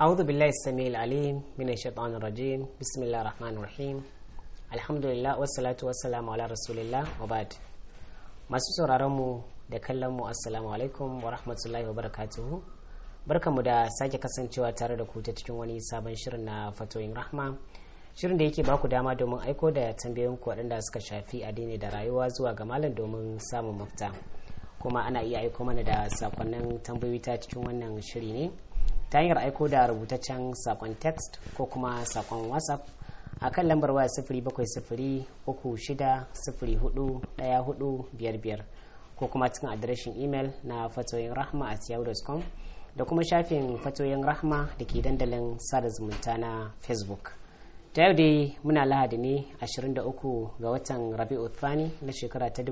أعوذ بالله السميع العليم من الشيطان الرجيم بسم الله الرحمن الرحيم الحمد لله والصلاة والسلام على رسول الله وبعد masu sauraron mu da kallon mu assalamu alaikum wa rahmatullahi wa barakatuhu barkamu da sake kasancewa tare da ku ta cikin wani sabon shirin na fatoyin rahma shirin da yake baku dama domin aiko da tambayoyin ku waɗanda suka shafi addini da rayuwa zuwa ga malam domin samun mafita kuma ana iya aiko mana da sakonnin tambayoyi ta cikin wannan shiri ne ta hanyar aiko da rubutaccen sakon text ko kuma sakon whatsapp a kan lambar waya sifiri bakwai sifiri uku shida sifiri hudu daya hudu biyar biyar ko kuma cikin adireshin imel na fatoyin rahma a yahoo.com da kuma shafin fatoyin rahma da ke dandalin sada zumunta na facebook ta yau dai muna lahadi ne 23 ga watan rabi'u thani na shekara ta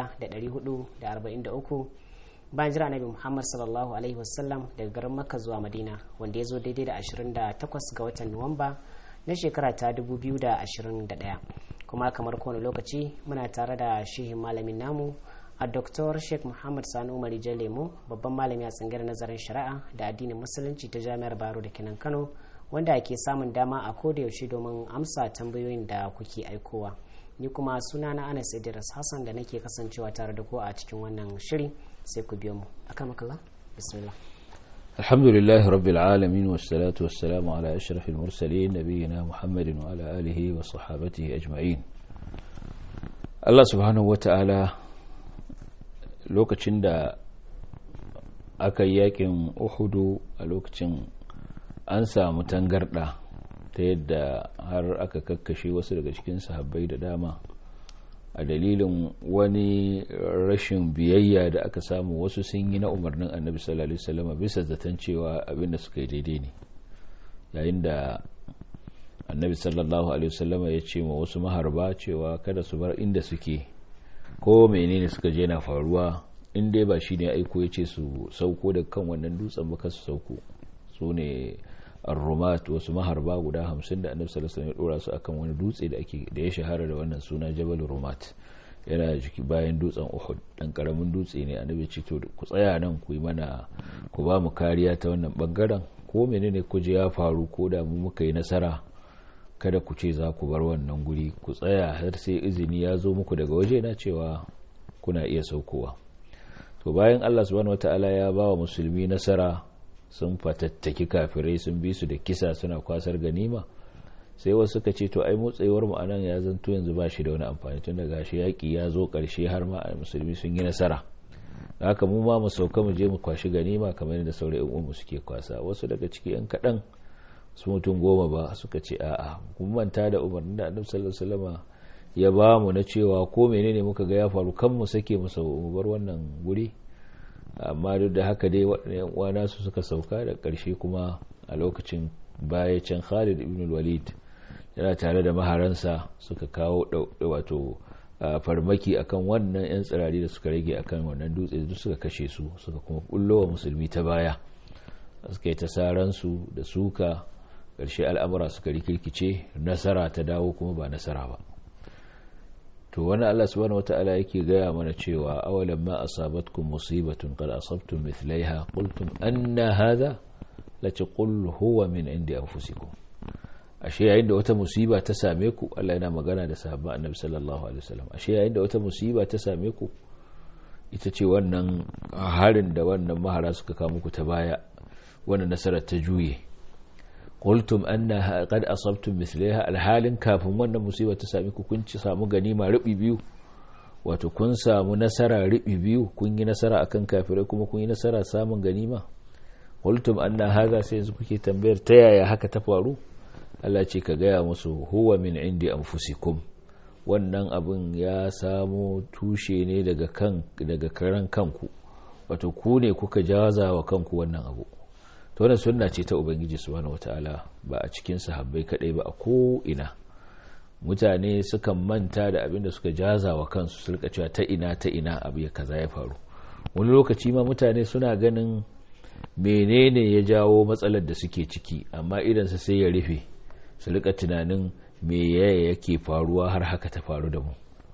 1443 bayan jira nabi muhammad sallallahu alaihi wasallam daga garin makka zuwa madina wanda ya zo daidai da 28 ga watan nuwamba na shekara ta 2021 kuma kamar kowane lokaci muna tare da shehin malamin namu a dr sheikh muhammad sani umar lemo babban malami a tsangar nazarin shari'a da addinin musulunci ta jami'ar baro da kenan kano wanda ke samun dama a koda yaushe domin amsa tambayoyin da kuke aikowa ni kuma suna na anas idris hassan da nake kasancewa tare da ku a cikin wannan shiri sai ku biyo mu akan makalla bismillah الحمد لله رب العالمين والصلاة والسلام على أشرف المرسلين نبينا محمد وعلى آله وصحابته أجمعين الله سبحانه وتعالى lokacin da aka yi yakin uhudu a lokacin an samu tangarda ta yadda har aka kakkashe wasu daga cikin sahabbai da dama a dalilin wani rashin biyayya da aka samu wasu sun yi na umarnin annabi sallallahu alaihi wasallam bisa zaton cewa abinda suka yi daidai ne yayin da annabi sallallahu alaihi wasallam ya ce ma wasu maharba cewa kada su bar inda suke ko menene suka je na faruwa in dai ba shine aiko ya ce su sauko da kan wannan dutsen ba su sauko su ne ar-rumat wasu maharba guda hamsin da annabi sallallahu alaihi wasallam ya dora su akan wani dutse da ake da ya shahara da wannan suna jabal rumat yana jiki bayan dutsen uhud dan karamin dutse ne annabi ce to ku tsaya nan ku yi mana ku ba mu kariya ta wannan bangaren ko menene ku je ya faru ko da mu muka yi nasara kada ku ce za ku bar wannan guri ku tsaya har sai izini ya zo muku daga waje na cewa kuna iya saukowa to bayan Allah subhanahu wataala ya ba wa musulmi nasara sun fatattaki kafirai sun bi su da kisa suna kwasar ganima sai wasu suka ce to ai motsayewar mu anan ya zanto yanzu ba shi da wani amfani tun da gashi yaki ya zo karshe har ma musulmi sun yi nasara haka mu ma mu sauka mu je mu kwashi ganima kamar yadda sauran yan uwanmu suke kwasa wasu daga ciki yan kaɗan su mutum goma ba suka ce a'a kun manta da umarnin da annabi sallallahu alaihi wasallam ya ba mu na cewa ko menene muka ga ya faru kan mu sake mu bar wannan guri amma duk da haka dai waɗannan uwana su suka sauka da ƙarshe kuma a lokacin baya can Khalid ibn walid yana tare da maharansa suka kawo wato farmaki akan wannan yan tsirari da suka rage akan wannan dutse duk suka kashe su suka kuma bullo wa musulmi ta baya suka yi ta saransu da suka ƙarshe al'amura suka rikirkice nasara ta dawo kuma ba nasara ba to wani Allah subhanahu wata'ala yake gaya mana cewa awalan ma asabatkum musibatun qad asabtum mithlaiha qultum anna hadha lati qul huwa min indi anfusikum ashe yayin da wata musiba ta same ku Allah yana magana da sahabban annabi sallallahu alaihi wasallam ashe yayin da wata musiba ta same ku ita ce wannan harin da wannan mahara suka kawo muku ta baya wannan nasarar ta juye qultum anna qad asabtum mithlaiha alhalin kafin wannan musiba ta sami ku kun ci samu ganima rubi biyu wato kun samu nasara rubi biyu kun yi nasara akan kafirai kuma kun yi nasara samun ganima qultum anna hadha sai yanzu kuke tambayar ta yaya haka ta faru Allah ce ka gaya musu huwa min indi anfusikum wannan abin ya samo tushe ne daga kan daga karan kanku wato ku ne kuka jaza wa kanku wannan abu to wannan sunna ce ta ubangiji subhanahu wataala ba a cikin sahabbai kadai ba a ko ina mutane sukan manta da abin da suka jaza wa kansu su rika cewa ta ina ta ina abu ya kaza ya faru wani lokaci ma mutane suna ganin menene ya jawo matsalar da suke ciki amma idan su sai ya rufe su rika tunanin me yaya yake faruwa har haka ta faru da mu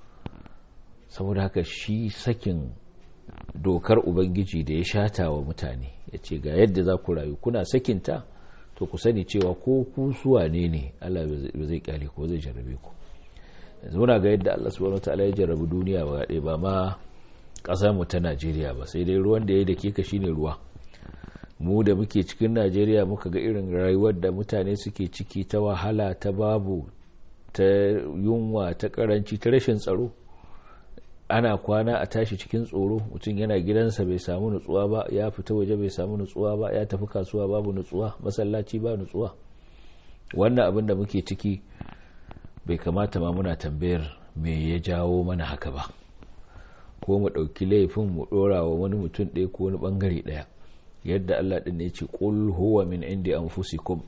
saboda haka shi sakin dokar ubangiji da ya shata wa mutane ya ce ga yadda za ku rayu kuna sakinta to ku sani cewa ko ku suwa ne ne Allah ba zai kyale ko zai jarrabe ku yanzu muna ga yadda Allah subhanahu wataala ya jarrabi duniya ba ɗaya ba ma ƙasar mu ta Najeriya ba sai dai ruwan da ya dake ka shine ruwa mu da muke cikin Najeriya muka ga irin rayuwar da mutane suke ciki ta wahala ta babu ta yunwa ta karanci ta rashin tsaro ana kwana a tashi cikin tsoro mutum yana gidansa bai samu nutsuwa ba ya fita waje bai samu nutsuwa ba ya tafi kasuwa babu nutsuwa masallaci ba nutsuwa wannan abin da muke ciki bai kamata ma muna tambayar me ya jawo mana haka ba ko mu ɗauki laifin mu ɗora wa wani mutum ɗaya ko wani ɓangare ɗaya yadda allah ɗin ya ce ƙul huwa min indi anfusikum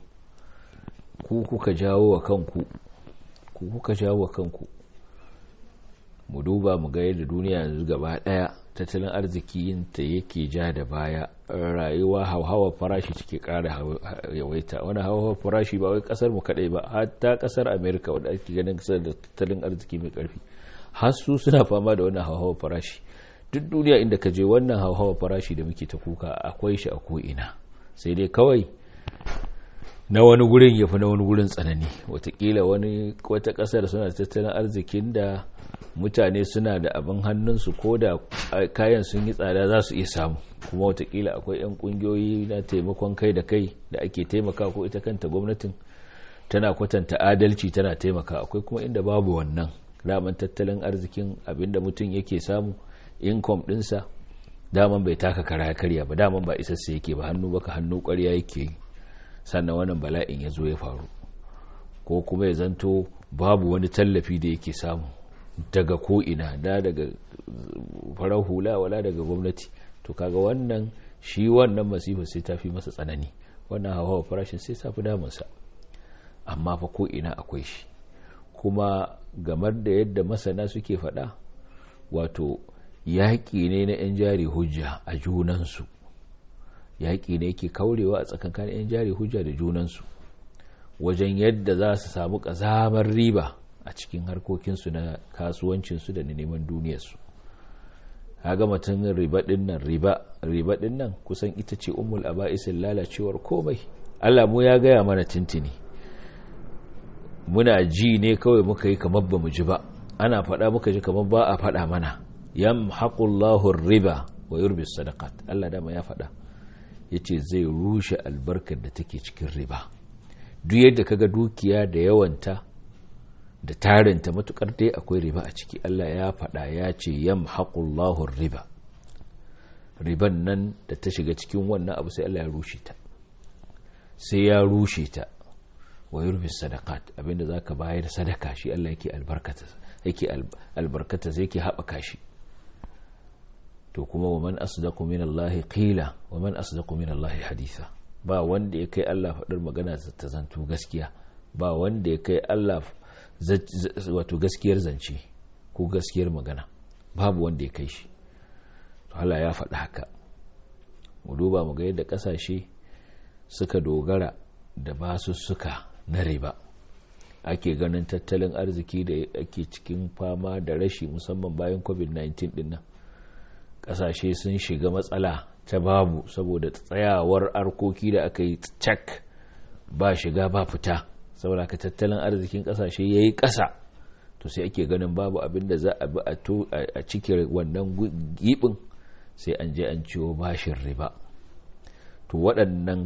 ku kuka jawo wa kanku ku kuka jawo wa kanku mu duba mu ga yadda duniya yanzu gaba daya tattalin arziki yinta yake ja da baya rayuwa hauhawa farashi take kara yawaita wani hauhawa farashi ba wai kasar mu kadai ba hatta kasar america wadda ake ganin kasar da tattalin arziki mai karfi har su suna fama da wannan hauhawa farashi duk duniya inda ka je wannan hauhawa farashi da muke ta kuka akwai shi a ko'ina sai dai kawai na wani gurin ya fi na wani gurin tsanani watakila wani wata kasar suna da tattalin arzikin da mutane suna da abin hannunsu ko da kayan sun yi tsada za su iya samu kuma watakila akwai 'yan kungiyoyi na taimakon kai da kai da ake taimaka ko ita kanta gwamnatin tana kwatanta adalci tana taimaka akwai kuma inda babu wannan daman tattalin arzikin abinda mutum yake samu income dinsa daman bai taka kara karya ba daman ba isassa yake ba hannu baka hannu kwarya yake yi sannan wannan bala'in ya zo ya faru ko kuma ya zanto babu wani tallafi da yake samu daga ko'ina da daga farar hula wala daga gwamnati to kaga wannan shi wannan masifa sai ta fi masa tsanani wannan hawa farashin sai ta fi damunsa amma fa ko'ina akwai shi kuma gamar da yadda masana suke faɗa wato yaƙi ne na 'yan jari hujja a junansu yaƙi ne yake kaurewa a tsakankanin 'yan jari hujja da junansu wajen yadda za su samu ƙazamar riba a cikin harkokinsu na kasuwancinsu da neman duniyarsu haga mutum riba ɗin nan riba ɗin nan kusan ita ce umul aba'isin lalacewar komai allah mu ya gaya mana tintini muna ji ne kawai muka yi kamar ba mu ji ba ana faɗa muka ji kamar ba a faɗa mana yam haƙullahun riba wa yurbis sadakat allah dama ya faɗa ya ce zai rushe albarkar da take cikin riba duk yadda kaga dukiya da yawanta da tarinta matukar dai akwai riba a ciki Allah ya faɗa ya ce yam haƙullahun riba riban nan da ta shiga cikin wannan abu sai Allah ya rushe ta sai ya rushe ta wa yurbi sadakat abinda za ka bayar sadaka shi Allah yake albarkata yake albarkata zai ke haɓaka shi to kuma wa man asdaqu min Allah qila wa man asdaqu min Allah haditha ba wanda ya kai Allah faɗar magana ta zanto gaskiya ba wanda ya kai Allah wato gaskiyar zance ko gaskiyar magana babu wanda ya kai shi to Allah ya faɗi haka mu duba mu ga yadda ƙasashe suka dogara da basussuka na riba ake ganin tattalin arziki da ake cikin fama da rashi musamman bayan covid-19 din nan kasashe sun shiga matsala ta babu saboda tsayawar arkoki da aka yi cak ba shiga ba fita saboda ka tattalin arzikin kasashe ya yi ƙasa to sai ake ganin babu abin da za a bi a cikin wannan gibin sai an je an ciwo bashin riba to waɗannan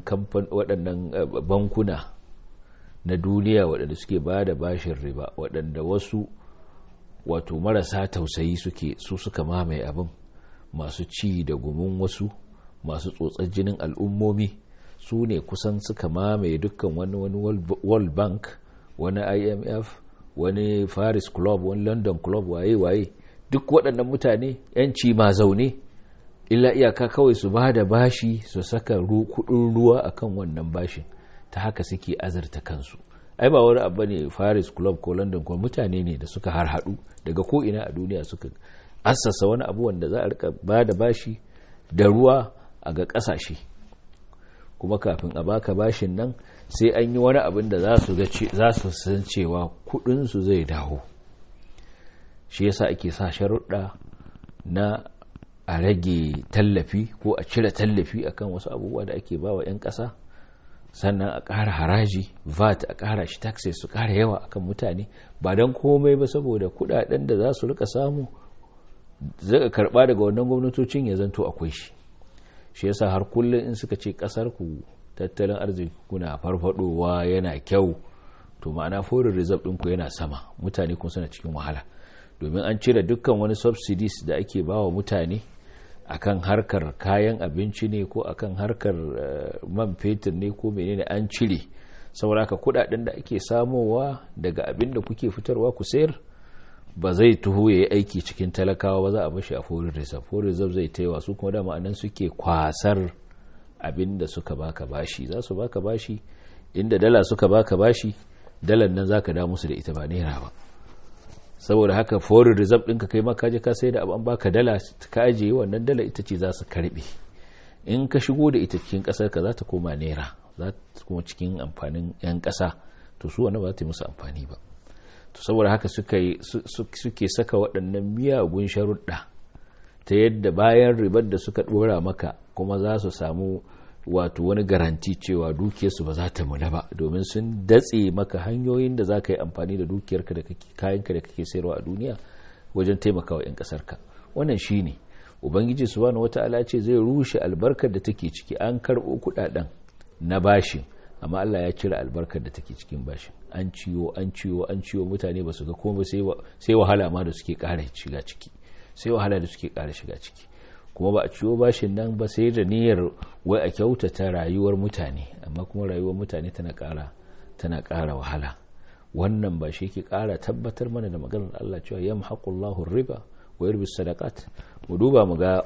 bankuna na duniya waɗanda suke ba da bashin riba waɗanda wasu wato marasa tausayi suke su suka mamaye abin masu ci da gumin wasu masu tsotsar jinin al'ummomi su ne kusan suka mamaye dukkan wani wani world bank wani imf wani paris club wani london club waye-waye duk waɗannan mutane 'yanci ma zaune illa iyaka kawai su ba da bashi su saka kudin ruwa akan wannan bashin ta haka suke azarta kansu ai ba wani abu ne paris club ko london club mutane ne da suka har hadu daga ko'ina a duniya suka assasa wani abu wanda za a rika ba da bashi da ruwa a ga kasashe kuma kafin a baka bashin nan sai an yi wani abin da za su san cewa kudinsu zai dawo shi yasa ake sa sharuɗa na a rage tallafi ko a cire tallafi akan wasu abubuwa da ake ba wa 'yan ƙasa sannan a ƙara haraji vat a ƙara shi taxes su ƙara yawa akan mutane ba don komai ba saboda kudaden da za su rika samu zai karba daga wannan gwamnatocin ya zanto akwai shi shi yasa har kullum in suka ce kasar ku tattalin arziki kuna farfadowa yana kyau to ma'ana foreign reserve ɗinku yana sama mutane kun suna cikin wahala domin an cire dukkan wani subsidies da ake bawa mutane akan harkar kayan abinci ne ko akan harkar man fetur ne ko menene an cire sauraka kudaden da ake samowa daga abin da kuke fitarwa ku sayar ba zai tuho ya yi aiki cikin talakawa ba za a bashi a foreign reserve foreign reserve zai taiwa su kuma dama anan suke kwasar abin da suka baka bashi za su baka bashi inda dala suka baka bashi dalar nan zaka da musu da ita ba naira ba saboda haka foreign reserve ɗinka kai maka je ka sai da an baka dala ka ajiye wannan dala ita ce za su karbe in ka shigo da ita cikin ƙasar ka za ta koma naira za ta kuma cikin amfanin 'yan ƙasa to su wani ba ta yi musu amfani ba to saboda haka suke saka waɗannan miyagun sharuɗa ta yadda bayan ribar da suka ɗora maka kuma za su samu wato wani garanti cewa dukiyarsu ba za ta muna ba domin sun datse maka hanyoyin da za ka yi amfani da dukiyarka da kayanka da kake sayarwa a duniya wajen taimakawa 'yan ƙasarka wannan shi ne ubangiji subhanahu wata'ala ce zai rushe albarkar da take ciki an karɓo kuɗaɗen na bashin amma Allah ya cire albarkar da take cikin bashin an ciwo an ciwo an ciwo mutane ba su ga komai sai wahala ma da suke ƙara shiga ciki sai wahala da suke ƙara shiga ciki kuma ba a ciwo bashin nan ba sai da niyyar wai a kyautata rayuwar mutane amma kuma rayuwar mutane tana ƙara tana ƙara wahala wannan ba shi ke ƙara tabbatar mana da maganar Allah cewa yamhaqullahu riba wa yurbi sadaqat mu duba mu ga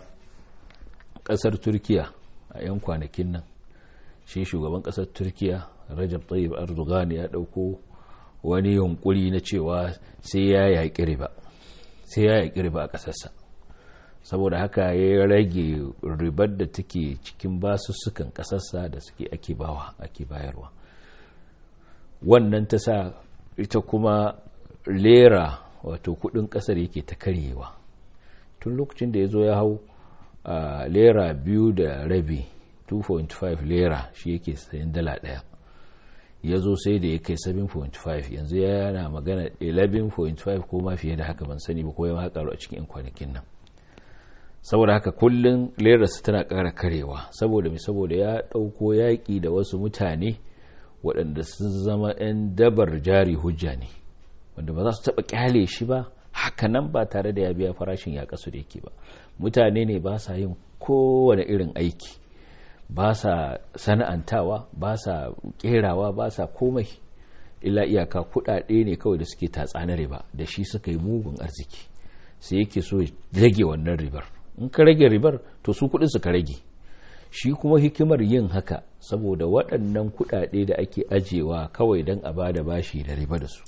ƙasar Turkiya a 'yan kwanakin nan shi shugaban kasar turkiya rajab tayyib erdogan ya dauko wani yunkuri na cewa sai ya yaƙi riba sai ya yaƙi riba a ƙasarsa saboda haka ya rage ribar da take cikin basussukan ƙasarsa da suke ake bawa ake bayarwa wannan ta sa ita kuma lera wato kudin ƙasar yake ta karyewa tun lokacin da ya zo ya hau a lera biyu da rabi 2.5 lera shi yake sayan dala daya ya zo sai da ya kai 7.5 yanzu yana magana 11.5 ko ma fiye da haka ban sani ba ko ya karu a cikin kwanakin nan saboda haka kullum lerarsa tana ƙara karewa saboda mai saboda ya ɗauko yaƙi da wasu mutane waɗanda sun zama 'yan dabar jari hujja ne wanda ba za su taɓa ƙyale shi ba haka nan ba tare da ya biya farashin ya kasu da yake ba mutane ne ba sa yin kowane irin aiki ba sa sana'antawa ba sa kerawa ba sa komai illa iyaka kudade ne kawai da suke tatsanar riba da shi suka yi mugun arziki sai yake so rage wannan ribar in ka rage ribar to su kudin suka rage shi kuma hikimar yin haka saboda waɗannan kudade da ake ajewa kawai don a bada bashi da riba da su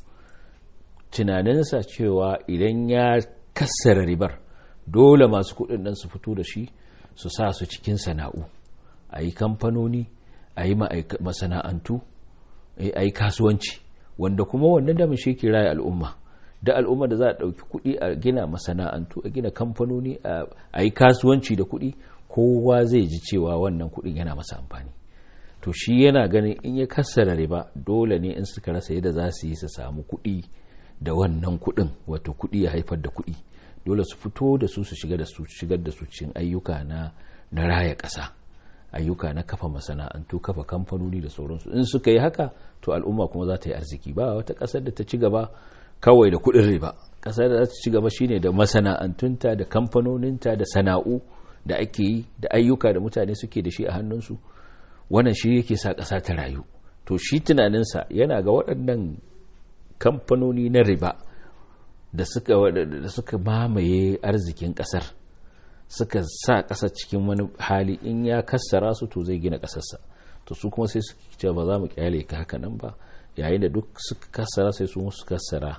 tunaninsa cewa idan ya kassara ribar dole masu kudin nan su fito da shi su sa su cikin sana'u a yi kamfanoni a yi masana'antu a yi kasuwanci wanda kuma wannan damin shi ke raya al'umma da al'umma da za a ɗauki kuɗi a gina masana'antu a gina kamfanoni a yi kasuwanci da kuɗi kowa zai ji cewa wannan kuɗin yana masa amfani to shi yana ganin in ya kassara riba dole ne in suka rasa yadda za su yi su samu kuɗi da wannan kuɗin wato kuɗi ya haifar da kuɗi dole su fito da su su shigar da su shigar da su cikin ayyuka na na raya ƙasa ayyuka na kafa masana'antu kafa kamfanoni da sauransu in suka yi haka to al'umma kuma za ta yi arziki ba wata ƙasar da ta ci gaba kawai da kuɗin riba ƙasar da za ta ci gaba shine da masana'antunta da kamfanoninta da sana'u da ake yi da ayyuka da mutane suke da shi a hannunsu wannan shi yake sa ƙasa ta rayu to shi tunaninsa yana ga waɗannan kamfanoni na riba da suka da suka mamaye arzikin ƙasar suka sa ƙasa cikin wani hali in ya kassara su to zai gina ƙasarsa to su kuma sai su ce ba za mu kyale ka haka nan ba yayin da duk suka kassara sai su su kassara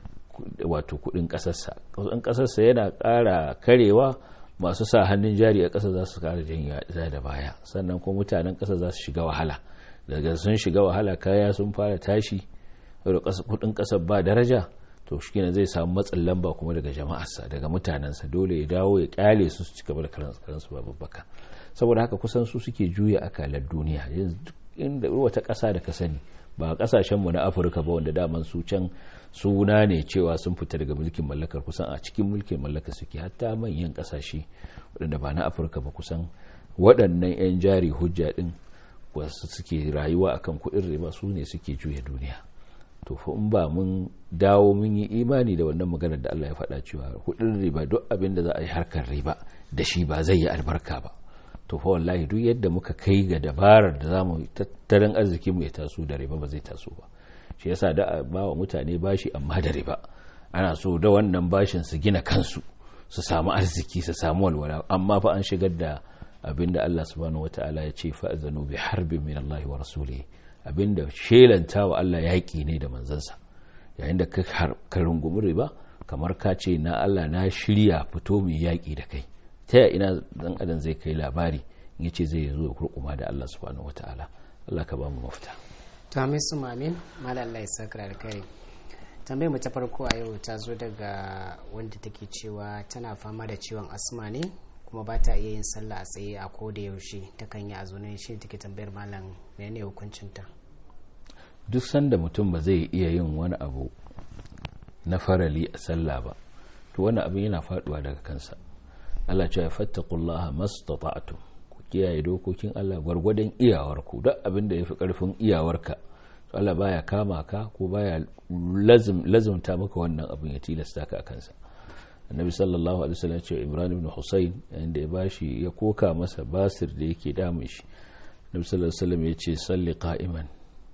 wato kudin ƙasarsa kudin ƙasarsa yana ƙara karewa masu sa hannun jari a ƙasa za su ƙara janya da baya sannan kuma mutanen ƙasa za su shiga wahala daga sun shiga wahala kaya sun fara tashi kudin ƙasar ba daraja to shi kenan zai samu matsin lamba kuma daga jama'arsa daga mutanensa dole ya dawo ya kyale su su cigaba da karansu babbaka saboda haka kusan su suke juya akalar duniya yanzu inda wata ƙasa da ka sani ba ƙasashenmu na afirka ba wanda daman su can suna ne cewa sun fita daga mulkin mallakar kusan a cikin mulkin mallakar suke hatta manyan ƙasashe waɗanda ba na afirka ba kusan waɗannan 'yan jari hujja ɗin wasu suke rayuwa akan kuɗin riba su ne suke juya duniya to fa in ba mun dawo mun yi imani da wannan maganar da Allah ya faɗa cewa kuɗin riba duk abin da za a yi harkar riba da shi ba zai yi albarka ba to fa wallahi duk yadda muka kai ga dabarar da zamu tattalin arzikin mu ya taso da riba ba zai taso ba shi yasa da ba wa mutane bashi amma da riba ana so da wannan bashin su gina kansu su samu arziki su samu walwala amma fa an shigar da abinda Allah subhanahu wataala ya ce fa'zanu bi harbin min Allah wa rasulihi abinda shelanta wa Allah yaƙi ne da manzansa yayin da ka rungumi riba kamar ka ce na Allah na shirya fito mai yaƙi da kai ta ya ina dan adam zai kai labari in yace zai zo ya kurkuma da Allah subhanahu wataala Allah ka ba mu mafita to amin su mamin malam Allah ya saka da kai tambayar mu ta farko a yau ta zo daga wanda take cewa tana fama da ciwon asma ne kuma ba ta iya yin sallah a tsaye a ko da yaushe ta kan yi a zaune shi take tambayar malam menene hukuncinta duk sanda mutum ba zai iya yin wani abu na farali a sallah ba to wani abin yana faduwa daga kansa Allah ce ya fattaqullaha mastata'tum ku kiyaye dokokin Allah gwargwadon iyawarku duk abin da yafi karfin iyawarka to Allah baya kama ka ko baya lazim lazimta maka wannan abin ya tilasta ka a kansa annabi sallallahu alaihi wasallam ce Ibrahim ibn Husayn inda ya bashi ya koka masa basir da yake damun shi annabi sallallahu alaihi wasallam ya ce salli qa'iman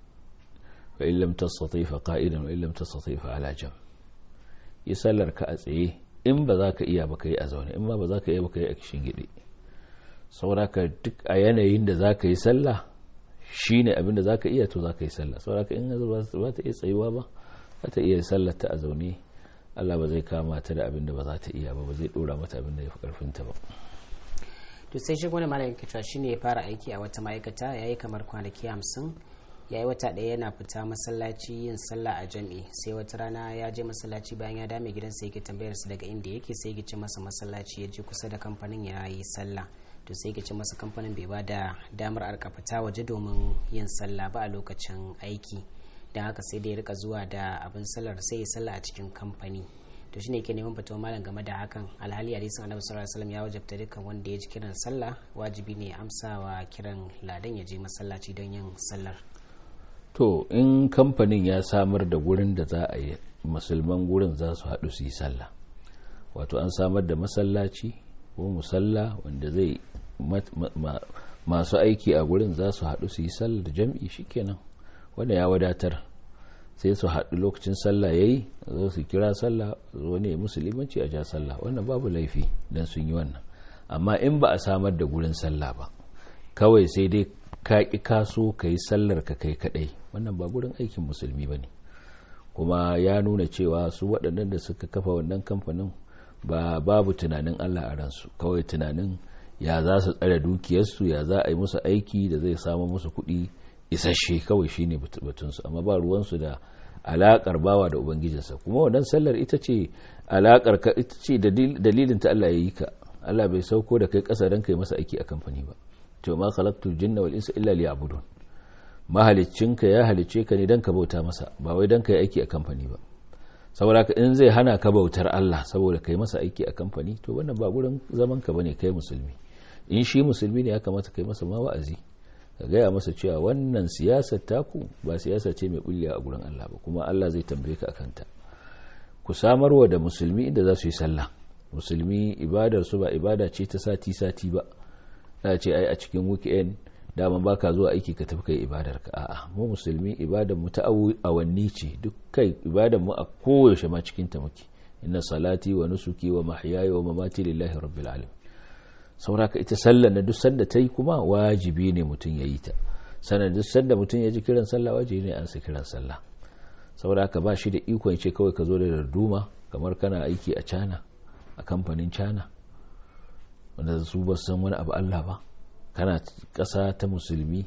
fa in lam tastati fa qa'idan wa in lam tastati fa ala jam yi sallar ka a tsaye in ba za ka iya ba ka yi a zaune in ma ba za ka iya ba ka yi a kishin gidi sauraka duk a yanayin da za ka yi sallah shi ne abin da za ka iya to za ka yi sallah sauraka in ba ta iya tsayuwa ba za ta iya sallar ta a zaune Allah ba zai kama ta da abin da ba za ta iya ba ba zai dora mata abin da ya fi karfinta ba to sai shi wani malamin cewa shi ne ya fara aiki a wata ma'aikata ya yi kamar kwanaki hamsin ya yi wata ɗaya yana fita masallaci yin sallah a jam'i sai wata rana ya je masallaci bayan ya dame gidansa yake tambayar su daga inda yake sai ya ce masa masallaci ya je kusa da kamfanin ya yi sallah to sai ya ce masa kamfanin bai ba da damar arka fita waje domin yin sallah ba a lokacin aiki don haka sai da ya rika zuwa da abin sallar sai ya sallah a cikin kamfani to shine ke neman fatawa malam game da hakan alhali hadisin annabi sallallahu alaihi wasallam ya wajabta dukkan wanda ya ji kiran sallah wajibi ne amsawa kiran ladan ya je masallaci don yin sallar to in kamfanin ya samar da gurin da za a yi musulman gurin za su haɗu su yi sallah wato an samar da masallaci ko musalla wanda zai masu aiki a gurin za su haɗu su yi sallah da jam'i shikenan wanda ya wadatar sai su haɗu lokacin sallah yayi zo su kira sallah zo ne musulmanci a ja sallah wannan babu laifi dan sun yi wannan amma in ba a samar da gurin sallah ba kawai sai dai ka ƙi kaso ka yi sallar ka kai kaɗai wannan ba gurin aikin musulmi ba ne kuma ya nuna cewa su waɗannan da suka kafa wannan kamfanin ba babu tunanin allah a ransu kawai tunanin ya za su tsare dukiyarsu ya za a yi musu aiki da zai samu musu kuɗi isasshe kawai shine batunsu amma ba ruwansu da alaƙar bawa da ubangijinsa kuma wannan sallar ita ce alaƙar ka ita ce dalilin ta allah ya yi ka allah bai sauko da kai ƙasa don kai masa aiki a kamfani ba to ma khalaqtul jinna wal insa illa liya'budun mahaliccinka ya halicce ka ne dan ka bauta masa ba wai dan ka yi aiki a kamfani ba saboda ka in zai hana ka bautar Allah saboda kai masa aiki a kamfani to wannan ba gurin zaman ka bane kai musulmi in shi musulmi ne ya kamata kai masa ma wa'azi ka gaya masa cewa wannan siyasar taku ba siyasa ce mai bulliya a gurin Allah ba kuma Allah zai tambaye ka akan ta ku samarwa da musulmi inda za su yi sallah musulmi ibadar su ba ibada ce ta sati sati ba za ce ai a cikin weekend dama baka zuwa aiki ka tafi kai ibadar ka a'a mu musulmi ibadar mu ta awanni ce duk kai ibadar mu a koyaushe ma cikin ta muke inna salati wa nusuki wa mahyaya wa mamati lillahi rabbil alamin sauraka ita sallar na duk sanda ta yi kuma wajibi ne mutum ya yi ta sannan duk sanda mutum ya ji kiran sallah wajibi ne an sa kiran sallah sauraka ba shi da ikon ce kawai ka zo da darduma kamar kana aiki a cana a kamfanin cana wanda su ba san wani abu Allah ba kana ƙasa ta musulmi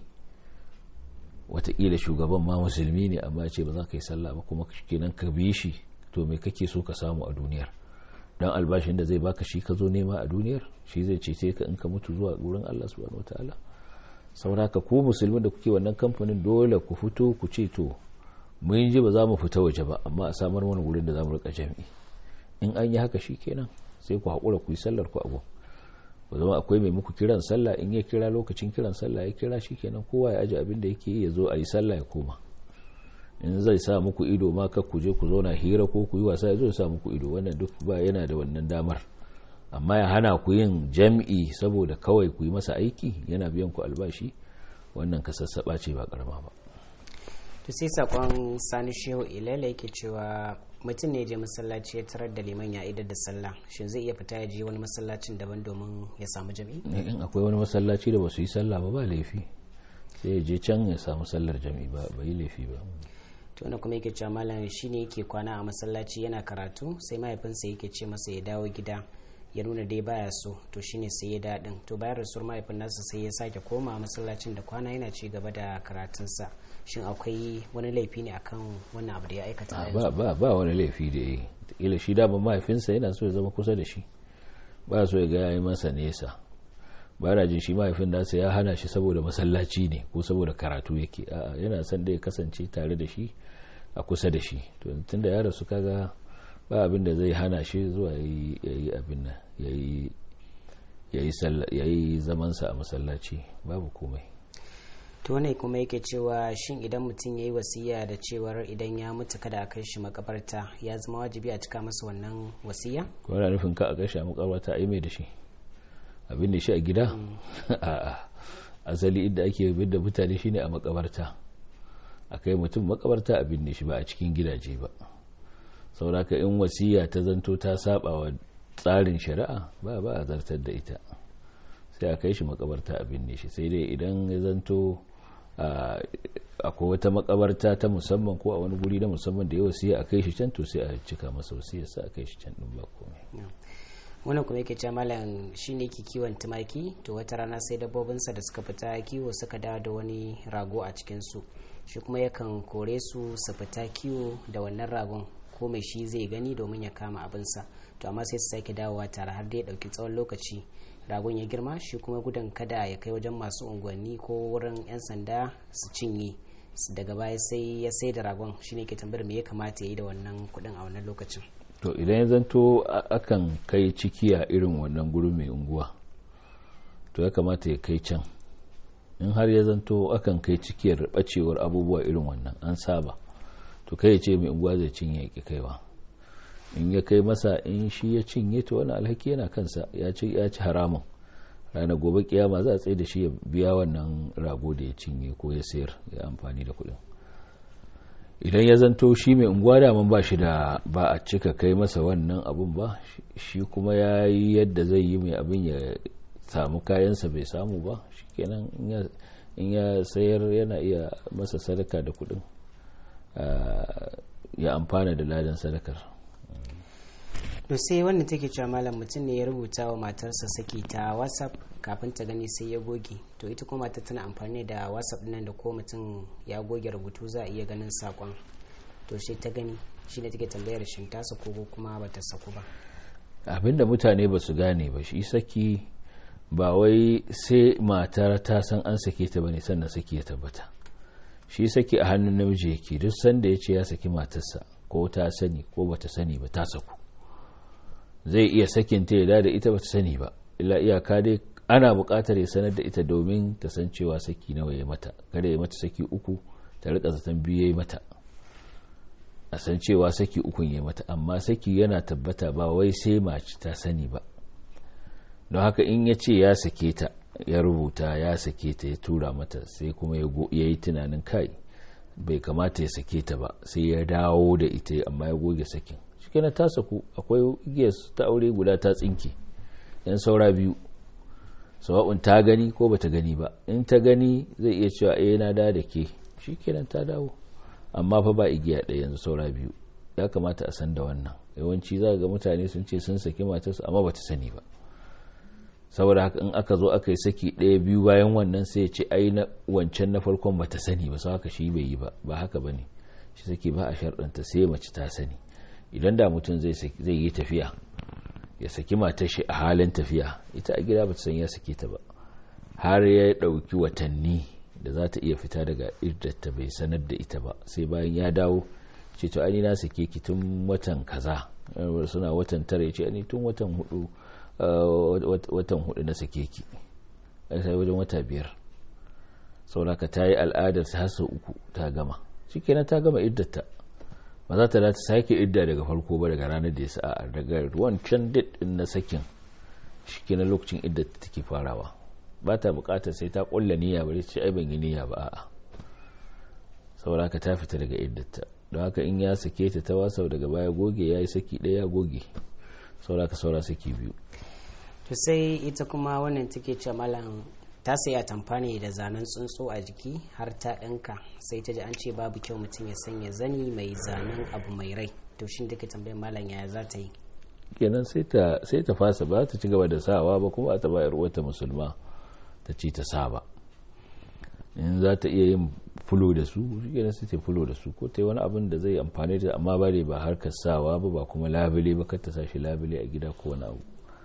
watakila shugaban ma musulmi ne amma ce ba za ka yi sallah ba kuma kenan ka bi shi to me kake so ka samu a duniyar don albashin da zai baka shi ka zo nema a duniyar shi zai cece ka in ka mutu zuwa gurin Allah subhanahu wataala sauraka ku musulmi da kuke wannan kamfanin dole ku fito ku ce to mun ji ba za mu fita waje ba amma a samar mana wurin da za mu rika jami'i in an yi haka shi kenan sai ku haƙura ku yi sallar ku abu ku zama akwai mai muku kiran sallah in ya kira lokacin kiran sallah ya kira shi kenan kowa ya aji abin da yake yi ya zo a yi sallah ya koma in zai sa muku ido ma kar ku je ku zauna hira ko ku yi wasa ya zo ya sa muku ido wannan duk ba yana da wannan damar amma ya hana ku yin jam'i saboda kawai ku yi masa aiki yana biyan ku albashi wannan ka sassaɓa ce ba karama ba to sai sakon sani shehu ilala yake cewa mutum ne je masallaci ya tarar da liman ya idar da sallah shin zai iya fita ya je wani masallacin daban domin ya samu jami'i in akwai wani masallaci da ba su yi sallah ba ba laifi sai ya je can ya samu sallar jami'i ba ba yi laifi ba to wani kuma yake cewa malam shine yake kwana a masallaci yana karatu sai mahaifinsa yake ce masa ya dawo gida ya nuna dai baya so to shine sai ya daɗin to bayan rasuwar mahaifin nasa sai ya sake koma masallacin da kwana yana ci gaba da karatunsa shin akwai wani laifi ne akan wannan abu da ya aikata ba ba ba wani laifi da yi kila shi da mahaifinsa yana so ya zama kusa da shi ba so ya ga yayi masa nesa ba na jin shi mahaifin nasa ya hana shi saboda masallaci ne ko saboda karatu yake a'a yana son da ya kasance tare da shi a kusa da shi to tunda ya rasu kaga ba abin da zai hana shi zuwa yayi abin nan yayi yayi zamansa a masallaci babu komai to ne kuma yake cewa shin idan mutum ya yi wasiya da cewar idan ya mutu kada a kai shi makabarta ya zama wajibi a cika masa wannan wasiya ko yana nufin ka a kai shi a makabarta a yi mai da shi abin da shi a gida a'a asali inda ake bin da mutane shine a makabarta a kai mutum makabarta a binne shi ba a cikin gidaje ba sauraka in wasiya ta zanto ta saba wa tsarin shari'a ba ba a zartar da ita sai a kai shi makabarta a binne shi sai dai idan ya zanto akwai wata makabarta ta musamman ko a wani guri na musamman da ya wasiya a kai shi can to sai a cika masa wasiya sai a kai shi can din ba komai wannan kuma yake cewa malam shine ke kiwon tumaki to wata rana sai dabbobinsa da suka fita kiwo suka dawo da wani rago a cikin su shi kuma yakan kore su su fita kiwo da wannan ragon ko mai shi zai gani domin ya kama abinsa to amma sai su sake dawowa tare har da ya dauki tsawon lokaci ragon ya girma shi kuma gudun kada ya kai wajen masu unguwanni ko wurin 'yan sanda su cinye daga baya sai ya sai da ragon shine ke tambayar me ya kamata ya yi da wannan kudin a wannan lokacin to idan ya zanto akan kai cikiya irin wannan guri mai unguwa to ya kamata ya kai can in har ya zanto akan kai cikiyar bacewar abubuwa irin wannan an saba to kai ya ce mai unguwa zai cinye ya kaiwa in ya kai masa in shi ya cinye to wani alhaki yana kansa ya ci ya ci haramun ranar gobe kiyama za a tsaye da shi ya biya wannan rago da ya cinye ko ya sayar ya amfani da kuɗin idan ya zanto shi mai unguwa daman ba shi da ba a cika kai masa wannan abun ba shi kuma ya yi yadda zai yi mai abin ya samu kayansa bai samu ba shi kenan in ya sayar yana iya masa sadaka da kuɗin ya amfana da ladan sadakar to sai wannan take cewa malam mutum ne ya rubuta wa matarsa saki ta whatsapp kafin ta gani sai ya goge to ita kuma matar tana amfani da whatsapp nan da ko mutum ya goge rubutu za a iya ganin sakon to sai ta gani shi ne take tambayar shin ta sako ko kuma ba ta sako ba abinda mutane ba su gane ba shi saki ba wai sai matar ta san an sake ta bane sannan saki ya tabbata shi saki a hannun namiji yake duk sanda ya ce ya saki matarsa ko ta sani ko bata sani ba ta saku zai iya sakin ta ya da ita bata sani ba illa iyaka dai ana buƙatar ya sanar da ita domin ta san cewa saki nawa ya mata kada ya mata saki uku ta rika zaton biyu ya mata a san cewa saki ukun ya mata amma saki yana tabbata ba wai sai mace ta sani ba don haka in ya ce ya sake ta ya rubuta ya sake ta ya tura mata sai kuma ya yi tunanin kai bai kamata ya sake ta ba sai ya dawo da ita amma ya goge sakin shikenan ta saku akwai igiyar ta aure guda ta tsinke yan saura biyu sawa'un ta gani ko bata gani ba in ta gani zai iya cewa eh na da da ke shikenan ta dawo amma fa ba igiya ɗaya yanzu saura biyu ya kamata a san da wannan yawanci za ga mutane sun ce sun saki matarsu amma bata sani ba saboda haka in aka zo aka yi saki ɗaya biyu bayan wannan sai ya ce ai na wancan na farkon bata sani ba sau haka shi bai yi ba ba haka ba ne shi saki ba a sharɗanta sai mace ta sani idan da mutum zai yi tafiya ya saki matar shi a halin tafiya ita a gida bata san ya sake ta ba har ya ɗauki watanni da za ta iya fita daga iddata bai sanar da ita ba sai bayan ya dawo ce to ani na sake ki tun watan kaza suna watan tara ya ce ani tun watan hudu watan hudu na sake ki sai wajen wata biyar sauraka ta yi al'adar ta hasa uku ta gama shikenan ta gama iddata ba za ta da ta sake idda daga farko ba daga ranar da ya sa'a daga wancan date din na sakin shikenan lokacin iddata take farawa ba ta bukatar sai ta kulla niyya ba ce ai ban yi niyya ba a'a sauraka ta fita daga iddata don haka in ya sake ta ta wasau daga baya goge ya yi saki ɗaya goge sauraka saura saki biyu to sai ita kuma wannan take ce malam ta saya tamfani da zanen tsuntsu a jiki har ta ɗinka sai ta ji an ce babu kyau mutum ya sanya zani mai zanen abu mai rai to shin take tambayar malam yaya za ta yi kenan sai ta fasa ba ta ci gaba da sawa ba kuma ta bayar wata musulma ta ci ta sa ba in za ta iya yin fulo da su kenan sai ta fulo da su ko ta yi wani abin da zai amfani da amma ba ba harkar sawa ba ba kuma labule ba kar ta sa shi labule a gida ko wani abu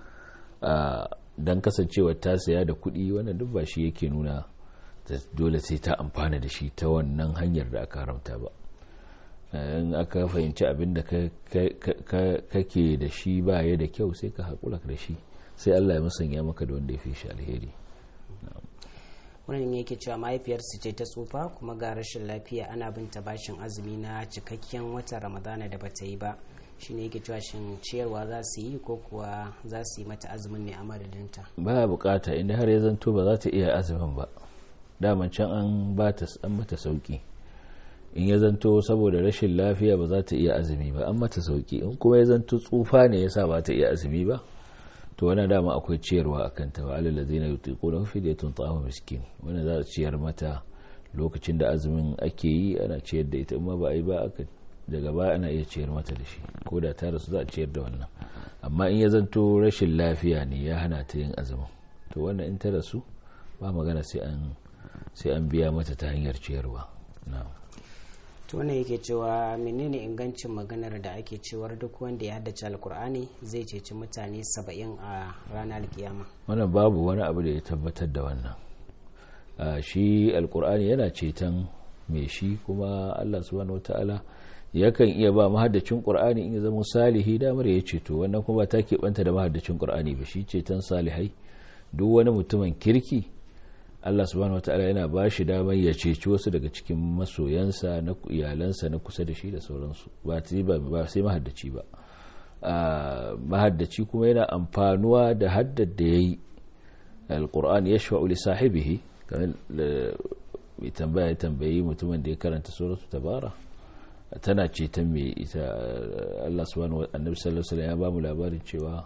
don kasancewa ta saya da kuɗi wannan duk ba shi yake nuna dole sai ta amfana da shi ta wannan hanyar da aka haramta ba in aka fahimci abin da kake da shi ba ya da kyau sai ka haƙura da shi sai allah ya musanya maka da wanda ya fi shi alheri wannan yake cewa mahaifiyarsu ce ta tsufa kuma ga rashin lafiya ana binta bashin azumi na cikakken watan ramadana da bata yi ba shine yake cewa shin ciyarwa za su yi ko kuwa za su yi mata azumin ne a madadinta ba bukata inda har ya zanto ba za ta iya azumin ba daman can an ba ta an mata sauki in ya zanto saboda rashin lafiya ba za ta iya azumi ba an mata sauki in kuma ya zanto tsufa ne yasa ba ta iya azumi ba to wannan dama akwai ciyarwa a kanta wa alal ladzina yutiquna fidyatun ta'amu miskin wannan za a ciyar mata lokacin da azumin ake yi ana ciyar da ita amma ba a yi ba aka daga baya ana iya ciyar mata da shi ko da ta rasu za a ciyar da wannan amma in ya zanto rashin lafiya ne ya hana ta yin azumin to wannan in ta rasu ba magana sai an sai an biya mata ta hanyar ciyarwa to wannan yake cewa menene ingancin maganar da ake cewar duk wanda ya haddace alkur'ani zai ceci mutane saba'in a ranar kiyama wannan babu wani abu da ya tabbatar da wannan shi alkur'ani yana ceton mai shi kuma allah subhanahu wataala yakan iya ba mahaddacin qur'ani in ya zama salihi damar ya ceto wannan kuma ta keɓanta da mahaddacin qur'ani ba shi ceton salihai duk wani mutumin kirki Allah subhanahu wataala yana ba shi damar ya ceci wasu daga cikin masoyansa na iyalansa na kusa da shi da sauransu ba ba sai mahaddaci ba mahaddaci kuma yana amfanuwa da haddar da yayi alquran yashfa'u li sahibihi kamar mai tambaya tambayi mutumin da ya karanta suratu tabara tana ceton mai ita Allah subhanahu annabi sallallahu alaihi ya ba mu labarin cewa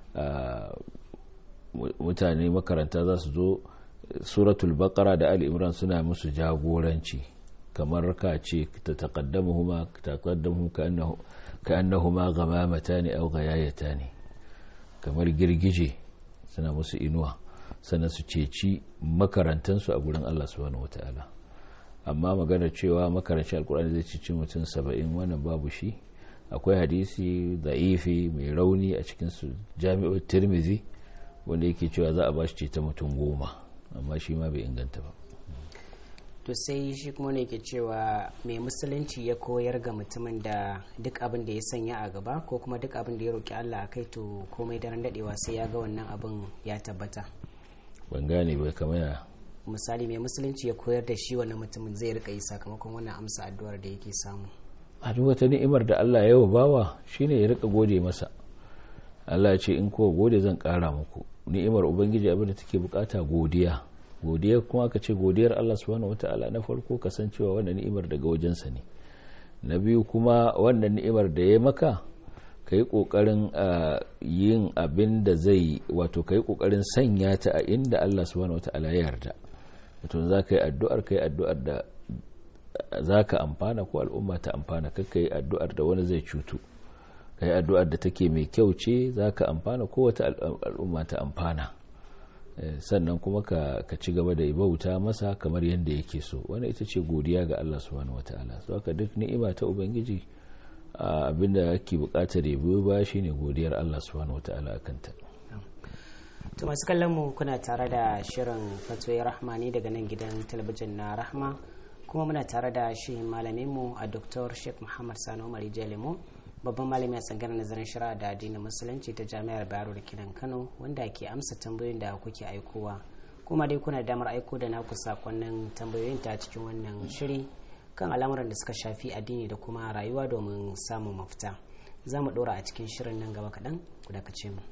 mutane makaranta za su zo suratul baqara da ali imran suna musu jagoranci kamar ka ce ta taqaddamuhuma taqaddamu ka'annahu ka'annahuma ghamamatan aw ghayayatan kamar girgije suna musu inuwa sannan su ceci makarantansu a gurin Allah subhanahu wataala amma magana cewa makarancin alkur'ani zai cici mutum saba'in wannan babu shi akwai hadisi da'ifi mai rauni a cikin su jami'ar tirmizi wanda yake cewa za a ba shi ta mutum goma amma shi ma bai inganta ba to sai shi kuma ne ke cewa mai musulunci ya koyar ga mutumin da duk abin da ya sanya a gaba ko kuma duk abin da ya roki Allah a kai to komai daren dadewa sai ya ga wannan abin ya tabbata ban gane bai kamar ya misali mai musulunci ya koyar da shi wannan mutumin zai rika yi sakamakon wannan amsa addu'ar da yake samu a duk wata ni'imar da Allah ya wa bawa shine ya rika gode masa Allah ya ce in kowa gode zan kara muku ni'imar ubangiji abin da take bukata godiya godiya kuma aka ce godiyar Allah subhanahu wata'ala na farko kasancewa wannan ni'imar daga wajensa ne na biyu kuma wannan ni'imar da ya maka ka yi ƙoƙarin yin abin da zai wato ka yi ƙoƙarin sanya ta a inda Allah subhanahu wata'ala ya yarda wato za ka yi addu'ar ka yi addu'ar da za ka amfana ko al'umma ta amfana ka yi addu'ar da wani zai cutu ka yi addu'ar da take mai kyau ce za ka amfana ko wata al'umma ta amfana sannan kuma ka ci gaba da bauta masa kamar yadda yake so wani ita ce godiya ga Allah subhanahu wata'ala so haka duk ni'ima ta ubangiji abinda ake bukatar ya biyo ba shine godiyar Allah subhanahu wata'ala akan ta to masu kallon mu kuna tare da shirin fatoyi rahmani daga nan gidan talabijin na rahma kuma muna tare da shi malamin mu a dr sheikh muhammad sani umar jalimo babban malami a tsangar nazarin shari'a da addinin musulunci ta jami'ar bayero da kinan kano wanda ke amsa tambayoyin da kuke aikowa kuma dai kuna damar aiko da naku sakonnin tambayoyin ta cikin wannan shiri kan al'amuran da suka shafi addini da kuma rayuwa domin samun mafita za mu ɗora a cikin shirin nan gaba kaɗan ku dakace mu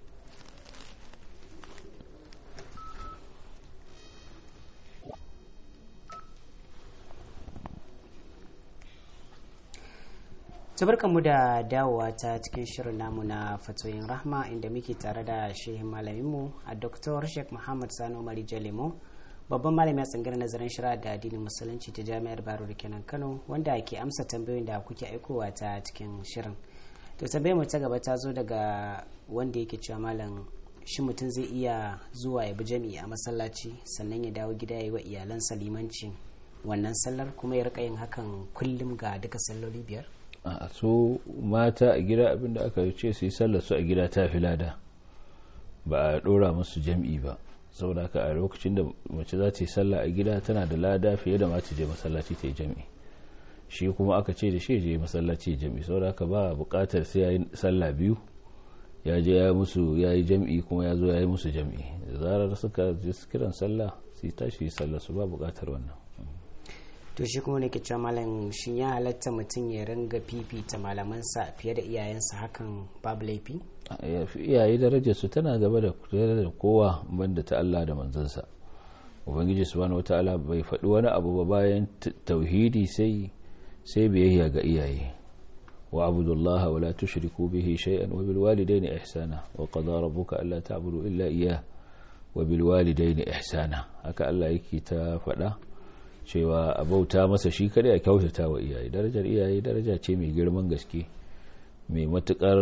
mu da dawowa ta cikin shirin namu na fatoyin rahma inda muke tare da shehin malaminmu a dr sheikh muhammad sani umari jalemo babban malami a tsangar nazarin shari'a da addinin musulunci ta jami'ar baro da kenan kano wanda ke amsa tambayoyin da kuke aikowa ta cikin shirin to tambayar mu ta gaba ta zo daga wanda yake cewa malam shi mutum zai iya zuwa ya bi jami'i a masallaci sannan ya dawo gida ya yi wa iyalansa limanci wannan sallar kuma ya rika yin hakan kullum ga duka salloli biyar a so mata a gida abinda aka ce su yi sallar su a gida ta fi lada ba a dora musu jam'i ba saboda haka a lokacin da mace za ta yi sallah a gida tana da lada fiye da mace je masallaci ta yi jam'i shi kuma aka ce da shi je masallaci jam'i saboda haka ba bukatar sai ya yi sallah biyu ya je ya musu ya yi jam'i kuma ya zo ya yi musu jam'i da zarar suka je kiran sallah su tashi sallah su ba bukatar wannan to shi kuma ne ke cewa malam shi ya halatta mutum ya ringa fifita malamansa fiye da iyayensa hakan babu laifi iyaye darajar su tana gaba da da kowa banda ta Allah da manzansa ubangiji subhanahu wataala bai faɗi wani abu ba bayan tauhidi sai sai biyayya ga iyaye wa abudullaha wa la tushriku bihi shay'an wa bil walidayni ihsana wa qada rabbuka alla ta'budu illa iyyah wa bil walidayni ihsana haka Allah yake ta faɗa cewa a bauta masa shi kada a kyautata wa iyaye darajar iyaye daraja ce mai girman gaske mai matukar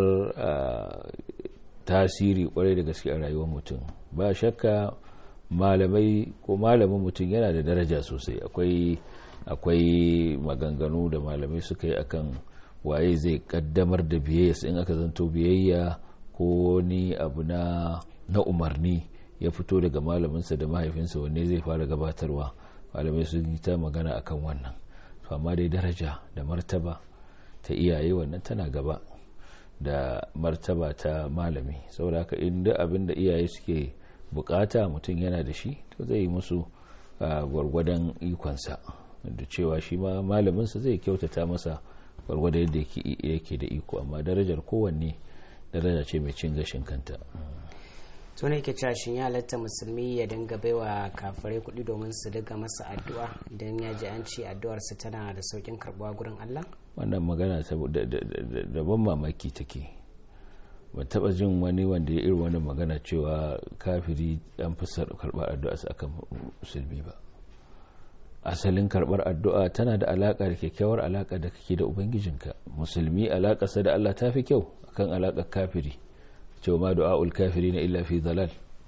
tasiri kwarai da gaske a rayuwar mutum ba shakka malamai ko malamin mutum yana da daraja sosai akwai akwai maganganu da malamai suka yi akan waye zai kaddamar da biyayya in aka zanto biyayya ko ni abu na na umarni ya fito daga malaminsa da mahaifinsa wanne zai fara gabatarwa malamai sun yi ta magana akan wannan to amma dai daraja da martaba ta iyaye wannan tana gaba da martaba ta malami saboda haka inda abin da iyaye suke bukata mutum yana da shi to zai yi musu gwargwadon ikonsa da cewa shi ma malaminsa zai kyautata masa gwargwada yadda yake da iko amma darajar kowanne daraja ce mai cin gashin kanta to ne ke cewa shin ya halatta musulmi ya dinga baiwa kafirai kuɗi domin su daga masa addu'a idan ya ji an ce addu'arsa tana da saukin karbuwa gurin Allah wannan magana da ban mamaki take ba taba jin wani wanda ya irin wani magana cewa kafiri an fi karɓar addu'a su akan musulmi ba asalin karɓar addu'a tana da alaƙa da kyakkyawar alaƙa da kake da ubangijinka musulmi alaƙarsa da Allah ta fi kyau akan alaƙar kafiri cewa ma du'a'ul kafiri na illa fi dalal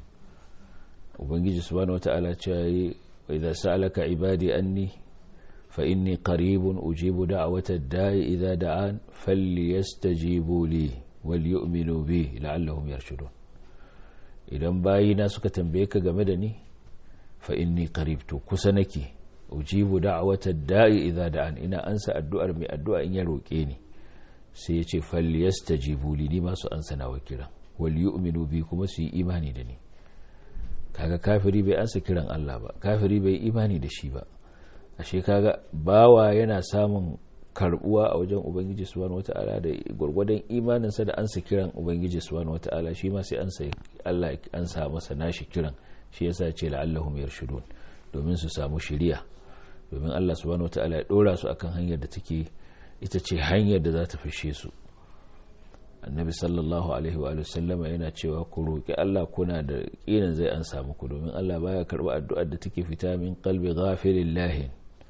ubangiji subhanahu wata'ala cewa yi wa idza sa'alaka ibadi anni fa inni qaribun ujibu da'wata da'i idza da'an falyastajibu li wal yu'minu bi la'allahum yarshudun idan bayina suka tambaye ka game da ni fa inni qarib to kusa nake ujibu da'wata da'i idza da'an ina ansa addu'ar mai addu'a in ya roke ni sai ya ce falyastajibu li ni ma su ansa nawa kiran wal yu'minu bi kuma su yi imani da ni kaga kafiri bai ansa kiran Allah ba kafiri bai imani da shi ba ashe kaga bawa yana samun karbuwa a wajen ubangiji subhanahu wata'ala da gurgurdan imaninsa da ansa kiran ubangiji subhanahu wata'ala shi ma sai ansa Allah ansa masa nashi kiran shi yasa ce la'allahum yarshudun domin su samu shiriya domin Allah subhanahu wata'ala ya dora su akan hanyar da take ita ce hanyar da za ta fishe su annabi sallallahu alaihi wa sallama yana cewa ku roƙi Allah kuna da ƙinan zai an samu ku domin Allah baya karɓa addu'ar da take fita min qalbi ghafirin lahin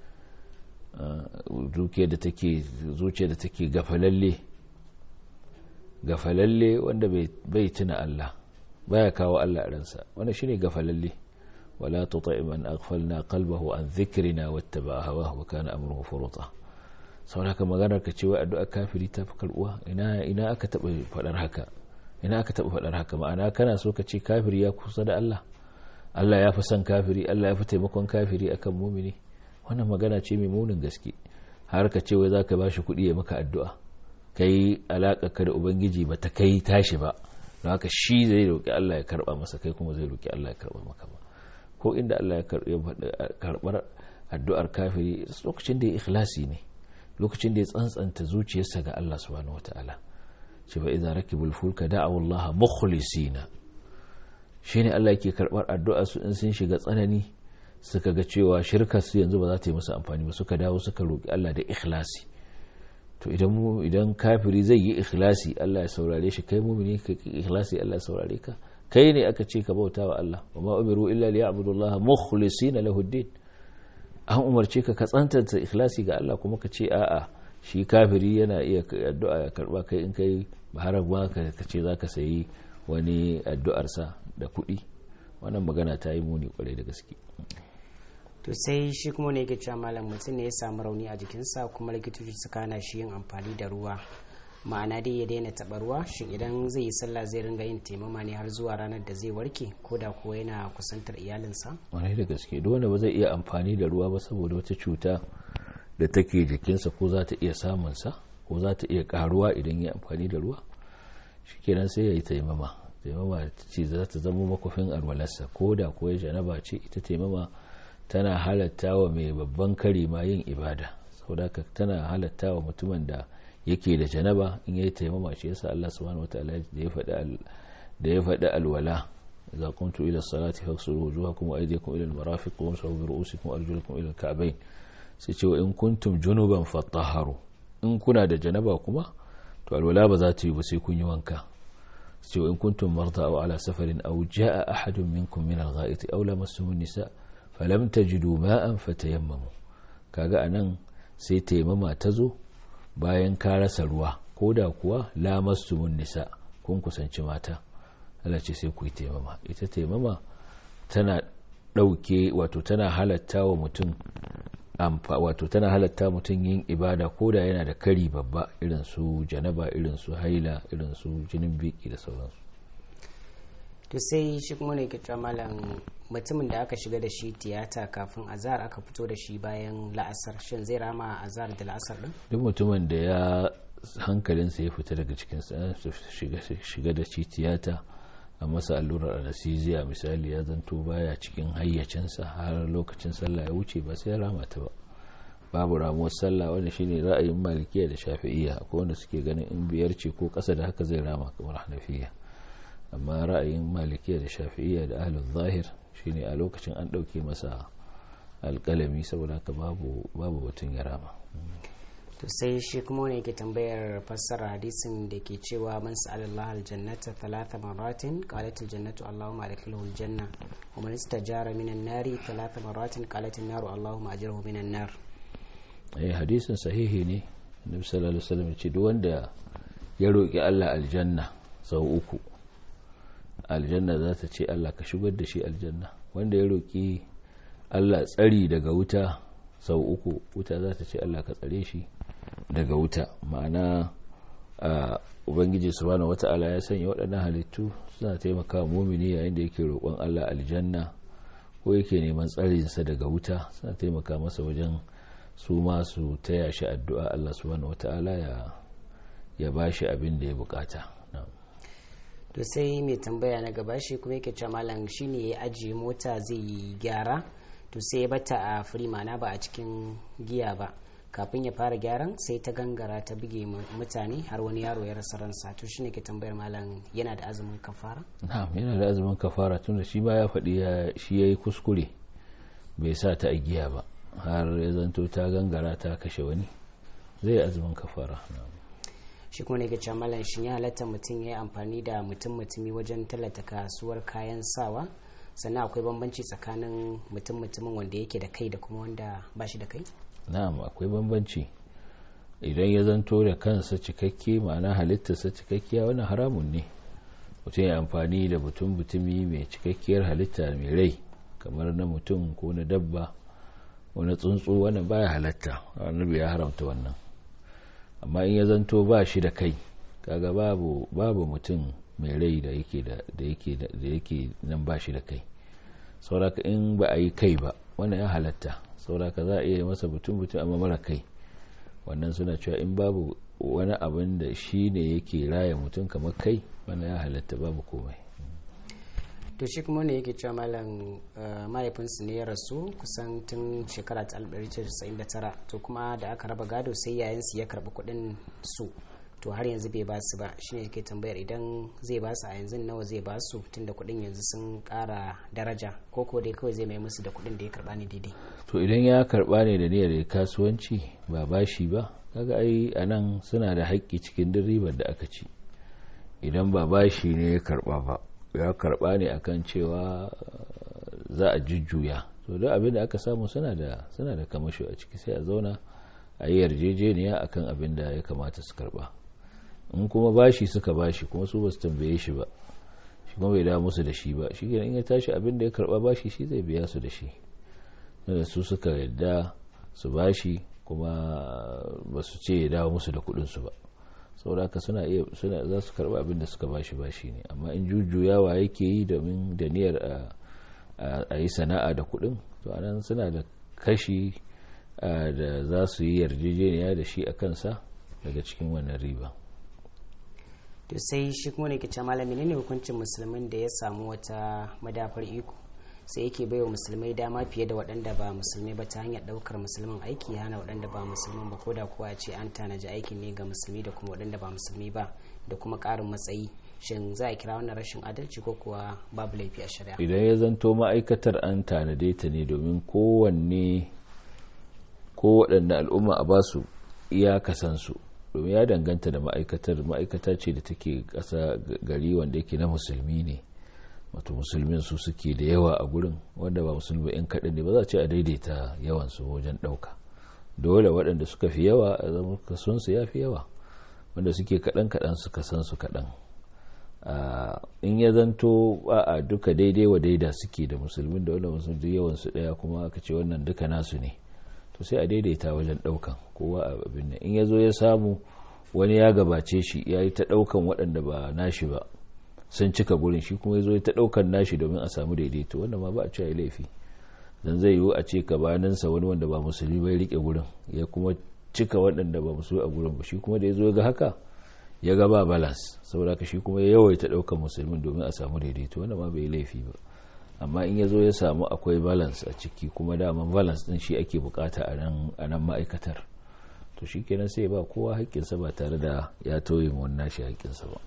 zuciyar da take zuciyar da take gafalalle gafalalle wanda bai tuna Allah baya kawo Allah a ransa wannan shine gafalalle wala tuti man aghfalna qalbahu an dhikrina wattaba hawahu wa kana amruhu furuta saboda haka maganar ka cewa addu'a kafiri ta fi karbuwa ina ina aka taba fadar haka ina aka taɓa faɗar haka ma'ana kana so ka ce kafiri ya kusa da Allah Allah ya fi son kafiri Allah ya fi taimakon kafiri akan mumini wannan magana ce mai munin gaske har ka ce wai za ka ba shi kuɗi ya maka addu'a kai alaƙa ka da ubangiji ba ta kai tashi ba don haka shi zai roƙi Allah ya karɓa masa kai kuma zai roƙi Allah ya karɓa maka ba ko inda Allah ya karɓar addu'ar kafiri lokacin da ya ikhlasi ne lokacin da ya tsantsanta zuciyarsa ga Allah subhanahu wataala ce fa idza rakibul fulka da'u Allah mukhlisina shine Allah yake karɓar addu'ar su in sun shiga tsanani suka ga cewa shirkar su yanzu ba za ta yi musu amfani ba suka dawo suka roƙi Allah da ikhlasi to idan mu idan kafiri zai yi ikhlasi Allah ya saurare shi kai mumini ka ikhlasi Allah ya saurare ka kai ne aka ce ka bauta wa Allah wa ma umiru illa liya'budu Allah mukhlisina lahu ad an umarce ka ka tsantanta ikhlasi ga Allah kuma ka ce a'a shi kafiri yana iya addu'a ya karba kai in kai har ba ka ce zaka sayi wani addu'arsa da kuɗi wannan magana ta yi muni kwarai da gaske to sai shi kuma ne yake cewa malam mutum ne ya samu rauni a jikinsa kuma likitoci suka hana shi yin amfani da ruwa ma'ana dai ya daina taɓa ruwa shin idan zai yi sallah zai ringa yin taimama ne har zuwa ranar da zai warke ko da kuwa yana kusantar iyalinsa wani da gaske duk wanda ba zai iya amfani da ruwa ba saboda wata cuta da take jikinsa ko za ta iya samunsa ko za ta iya karuwa idan ya amfani da ruwa shikenan sai ya yi taimama taimama ce za ta zama makofin alwalarsa ko da kuwa janaba ce ita taimama tana halatta wa mai babban kari ma yin ibada saboda tana halatta wa mutumin da yake da janaba in yayi taimama shi yasa Allah subhanahu wataala da ya faɗi da ya faɗi alwala idza qumtu ila salati faghsilu wujuhakum wa aydiyakum ila al-marafiq wamsahu bi ru'usikum wa arjulakum ila al-ka'bayn sai ce wa in kuntum junuban fatahharu in kuna da janaba kuma to alwala ba za ta yi ba sai kun yi wanka sai wa in kuntum marda aw ala safarin aw jaa ahadun minkum min al-gha'iti aw lamassumu an-nisa falam tajidu ma'an fatayammamu kaga anan sai taimama ta zo bayan ka rasa ruwa ko da kuwa lamassumun nisa kun kusanci mata Allah ce sai ku yi taimama ita taimama tana ɗauke wato tana halatta wa mutum wato tana halatta mutum yin ibada ko da yana da kari babba irin su janaba irin su haila irin su jinin biki da sauransu to sai shi kuma ne cewa malam mutumin da aka shiga da shi tiyata kafin azar aka fito da shi bayan la'asar shin zai rama azar da la'asar din duk mutumin da ya hankalinsa ya fita daga cikin shiga da shi tiyata a masa allurar anesthesia misali ya zanto baya cikin hayyacinsa har lokacin sallah ya wuce ba sai ya rama ta ba babu ramuwar sallah wanda shine ra'ayin malikiya da shafi'iyya akwai wanda suke ganin in biyar ce ko ƙasa da haka zai rama kamar hanafiya amma ra'ayin malikiya da shafi'iyya da ahlul zahir shine a lokacin an ɗauke masa alƙalami saboda haka babu babu batun ya rama to sai shi kuma wani yake tambayar fassara hadisin da ke cewa man sa'alallah aljannata thalatha maratin qalat aljannatu allahumma adkhilhu aljanna wa man istajara minan nari thalatha maratin qalat an-naru allahumma ajirhu minan nar eh hadisin sahihi ne nabi sallallahu alaihi wasallam ya ce duk wanda ya roki Allah aljanna sau uku aljanna za ta ce Allah ka shigar da shi aljanna wanda ya roƙi Allah tsari daga wuta sau uku wuta za ta ce Allah ka tsare shi daga wuta ma'ana ubangiji subhanahu wata'ala ya sanya waɗannan halittu suna taimaka mumini yayin da yake roƙon Allah aljanna ko yake neman tsarinsa daga wuta suna taimaka masa wajen su masu taya shi addu'a Allah subhanahu wata'ala ya ya bashi abin da ya bukata to sai mai tambaya na gaba shi kuma yake cewa malam shine ya ajiye mota zai yi gyara to sai ya bata a firi mana ba a cikin giya ba kafin ya fara gyaran sai ta gangara ta buge mutane har wani yaro ya rasa ransa to shine ke tambayar malam yana da azumin kafara na'am yana da azumin kafara tunda shi ba ya faɗi shi yayi kuskure bai sa ta a giya ba har ya zanto ta gangara ta kashe wani zai azumin kafara na'am shi kuma ne ke cewa malam shin ya halatta mutum ya yi amfani da mutum mutumi wajen tallata kasuwar kayan sawa sannan akwai bambanci tsakanin mutum mutumin wanda yake da kai da kuma wanda ba shi da kai na'am akwai bambanci idan ya zanto da kansa cikakke ma'ana halittarsa cikakkiya wannan haramun ne mutum ya amfani da mutum mutumi mai cikakkiyar halitta mai rai kamar na mutum ko na dabba wani tsuntsu wannan baya halatta annabi ya haramta wannan amma in ya zanto ba shi da kai kaga babu babu mutum mai rai da yake da yake da yake nan ba shi da kai sauraka in ba a yi kai ba wannan ya halatta sauraka za a iya masa butun butun amma mara kai wannan suna cewa in babu wani abin da shi ne yake raya mutum kamar kai wannan ya halatta babu komai to shi kuma ne yake cewa malam mahaifinsu ne ya rasu kusan tun shekara ta 1999 to kuma da aka raba gado sai yayansu ya karbi kuɗin su to har yanzu bai ba su ba shine yake tambayar idan zai ba su a yanzu nawa zai ba su tunda kuɗin yanzu sun ƙara daraja ko ko dai kawai zai mai musu da kuɗin da ya karba ne daidai to idan ya karba ne da niyyar kasuwanci ba bashi ba kaga ai anan suna da haƙƙi cikin duk ribar da aka ci idan ba bashi ne ya karba ba ya karba ne akan cewa za a jujjuya to duk abin da aka samu suna da suna da kamasho a ciki sai a zauna a yi yarjejeniya akan abin da ya kamata su karba in kuma bashi suka bashi kuma su basu tambaye shi ba shi kuma bai da musu da shi ba shi in ya tashi abin da ya karba bashi shi zai biya su da shi da su suka yadda su bashi kuma ba su ce ya dawo musu da kudin su ba saboda suna iya suna za su karba abin da suka bashi bashi ne amma in jujjuyawa yake yi domin da niyyar a yi sana'a da kudin to anan suna da kashi da za su yi yarjejeniya da shi a kansa daga cikin wannan riba to sai shi kuma ne kice malami ne hukuncin musulmin da ya samu wata madafar iko sai yake baiwa musulmai dama fiye da waɗanda ba musulmai ba ta hanyar ɗaukar musulmin aiki hana waɗanda ba musulman ba ko da kuwa ce an tanaji aikin ne ga musulmi da kuma waɗanda ba musulmi ba da kuma ƙarin matsayi shin za a kira wannan rashin adalci ko kuwa babu laifi a shari'a idan ya zanto ma'aikatar an tanade ta ne domin kowanne ko waɗanda al'umma a basu iyakasansu domin ya danganta da ma'aikatar ma'aikata ce da take ƙasa gari wanda yake na musulmi ne wato musulmin su suke da yawa a gurin wanda ba musulmi yan kaɗan ne ba za a ce a daidaita yawan su wajen ɗauka dole waɗanda suka fi yawa a zama kason su ya fi yawa wanda suke kaɗan kaɗan suka san su kaɗan in ya zanto a duka daidai wa daida suke da musulmin da wanda musulmi yawan su ɗaya kuma aka ce wannan duka nasu ne to sai a daidaita wajen ɗaukan kowa a abin nan in ya zo ya samu wani ya gabace shi ya yi ta ɗaukan waɗanda ba nashi ba sun cika gurin shi kuma ya zo ta ɗaukar nashi domin a samu daidaito wanda ma ba a cewa laifi dan zai yiwu a ce kabaninsa wani wanda ba musulmi bai rike gurin ya kuma cika waɗanda ba musulmi a gurin ba shi kuma da ya zo ga haka ya ga ba balance saboda ka shi kuma ya yawaita ɗaukar musulmin domin a samu daidaito wanda ma bai laifi ba amma in ya zo ya samu akwai balance a ciki kuma daman balance din shi ake bukata a nan ma'aikatar to shi kenan sai ba kowa haƙƙinsa ba tare da ya tauye wannan shi haƙƙinsa ba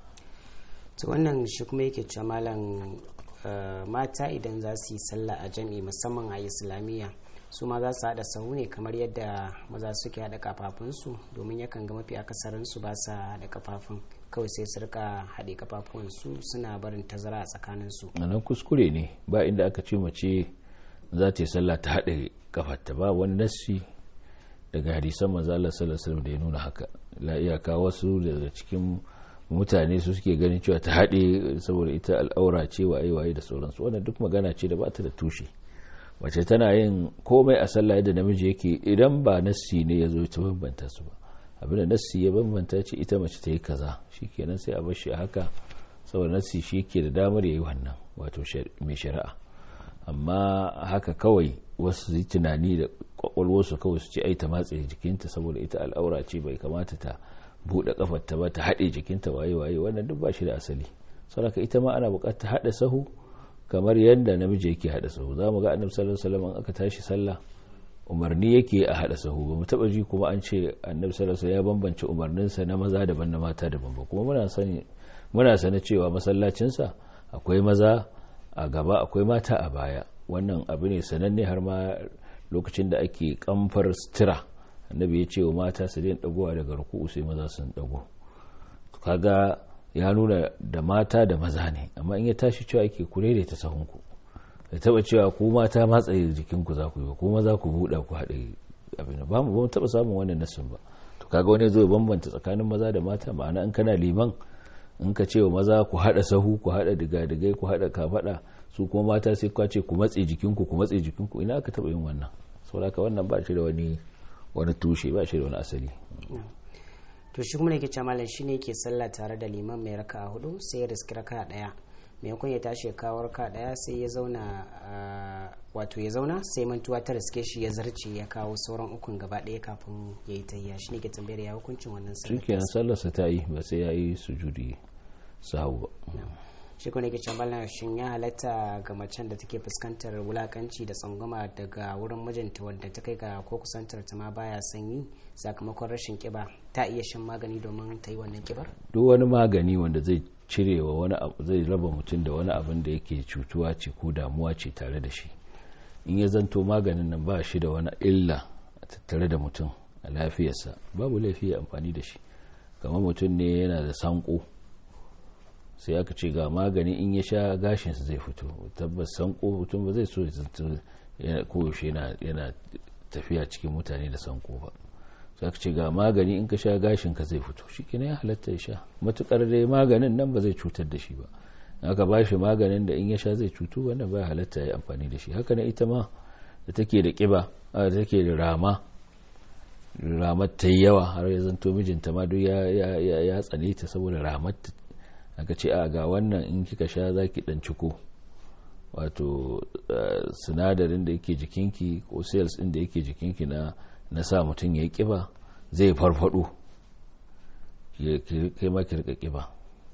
to wannan shi kuma yake cewa malam mata idan za su yi sallah a jami'i musamman a islamiyya su ma za su haɗa sahu ne kamar yadda maza suke haɗa kafafunsu domin yakan ga mafi akasarinsu ba sa haɗa kafafun kawai sai su rika haɗe kafafuwansu suna barin tazara a tsakaninsu nan kuskure ne ba inda aka ce mace za ta yi sallah ta haɗe kafarta ba wani nassi daga hadisan manzo Allah sallallahu alaihi da ya nuna haka la iyaka wasu daga cikin mutane su suke ganin cewa ta haɗe saboda ita al'aura ce waye waye da sauransu wannan duk magana ce da ba ta da tushe wace tana yin komai a sallah yadda namiji yake idan ba nassi ne ya zo ta bambanta su ba abinda nassi ya bambanta ce ita mace ta yi kaza shikenan sai a bar shi a haka saboda nassi shi yake da damar ya yi wannan wato mai shari'a amma haka kawai wasu yi tunani da kwakwalwarsu kawai su ce ai ta matse jikinta saboda ita al'aura ce bai kamata ta buɗe kafar ta ba ta haɗe jikinta waye waye wannan duk ba shi da asali saboda ita ma ana buƙatar haɗa sahu kamar yadda namiji yake haɗa sahu za mu ga annabi sallallahu alaihi wasallam aka tashi sallah umarni yake a haɗa sahu ba mu taɓa ji kuma an ce annabi sallallahu alaihi ya bambance umarninsa na maza daban na mata daban ba kuma muna sani muna sani cewa masallacinsa akwai maza a gaba akwai mata a baya wannan abu ne sananne har ma lokacin da ake kamfar sutura annabi ya ce wa mata su daina dagowa daga ruku'u sai maza sun dago kaga ya nuna da mata da maza ne amma in ya tashi cewa ake ku ta sahunku da taba cewa ku mata matsayi jikinku za ku yi ba ku maza ku buɗa ku haɗe abin ba mu ba taba samun wannan nasin ba to kaga wani zo bambanta tsakanin maza da mata ma'ana in kana liman in ka ce wa maza ku haɗa sahu ku haɗa diga-digai ku haɗa kafaɗa su kuma mata sai kwace ku matse jikinku ku matse jikinku ina aka taɓa yin wannan saboda wannan ba shi da wani wani tushe ba shi da wani asali to shi kuma ne ke ce malam shine ke sallah tare da liman mai raka hudu sai ya riski raka daya maimakon ya tashi ya kawo raka daya sai ya zauna wato ya zauna sai mantuwa ta riske shi ya zarce ya kawo sauran ukun gaba daya kafin ya yi tayya shine ke tambayar ya hukuncin wannan sallah shikenan sallarsa ta yi ba sai ya yi sujudi sahu ba shi kuma ke can bala shin ya halatta ga macen da take fuskantar wulakanci da tsangwama daga wurin mijinta wadda ta kai ga ko kusantar ta ma baya sanyi sakamakon rashin kiba ta iya shan magani domin ta yi wannan kibar duk wani magani wanda zai cire wa wani abu zai raba mutum da wani abin da yake cutuwa ce ko damuwa ce tare da shi in ya zanto maganin nan ba shi da wani illa a tattare da mutum a lafiyarsa babu laifi ya amfani da shi kamar mutum ne yana da sanko sai aka ce ga magani in ya sha gashinsa zai fito tabbas sanko mutum ba zai so ya koyaushe yana tafiya cikin mutane da sanko ba sai aka ce ga magani in ka sha gashinka zai fito shi kina ya halatta ya sha matukar dai maganin nan ba zai cutar da shi ba aka ba shi maganin da in ya sha zai cutu wannan ba halatta ya amfani da shi haka na ita ma da take da kiba da take da rama ramar ta yi yawa har ya zanto mijinta ma duk ya tsane ta saboda ramar aka ce a ga wannan in kika sha za ki dan ciko wato sinadarin da yake jikinki ko cells din da yake jikinki na na sa mutum ya yi kiba zai farfado kai ma ki rika kiba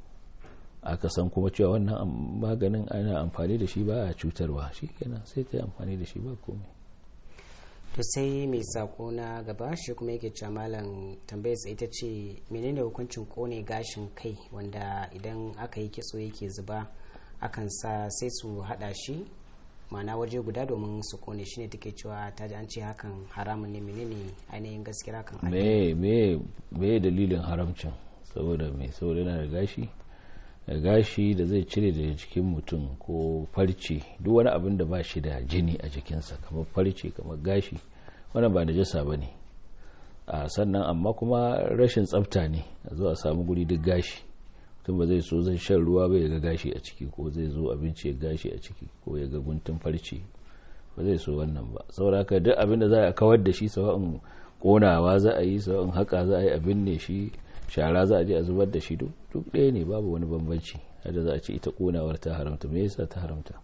aka san kuma cewa wannan maganin ana amfani da shi ba a cutarwa shi kenan sai ta yi amfani da shi ba komai to sai mai sako na gaba shi kuma yake cewa malam tambayar ita ce menene hukuncin kone gashin kai wanda idan aka yi kitso yake zuba akan sa sai su hada shi mana waje guda domin su kone shi ne take cewa ta ji an ce hakan haramun ne menene ainihin gaskiya hakan me me me dalilin haramcin saboda mai saboda yana da gashi gashi da zai cire daga jikin mutum ko farce duk wani abin da ba shi da jini a jikinsa kamar farce kamar gashi wannan ba najasa ba ne sannan amma kuma rashin tsafta ne a zo a samu guri duk gashi mutum ba zai so zai shan ruwa ba ya ga gashi a ciki ko zai zo abinci ya gashi a ciki ko ya ga guntun farce ba zai so wannan ba saboda haka duk abin da za a kawar da shi sawa'in konawa za a yi sawa'in haka za a yi abin ne shi shara za a je a zubar da shi duk ɗaya ne babu wani bambanci hada za a ce ita konawar ta haramta me yasa ta haramta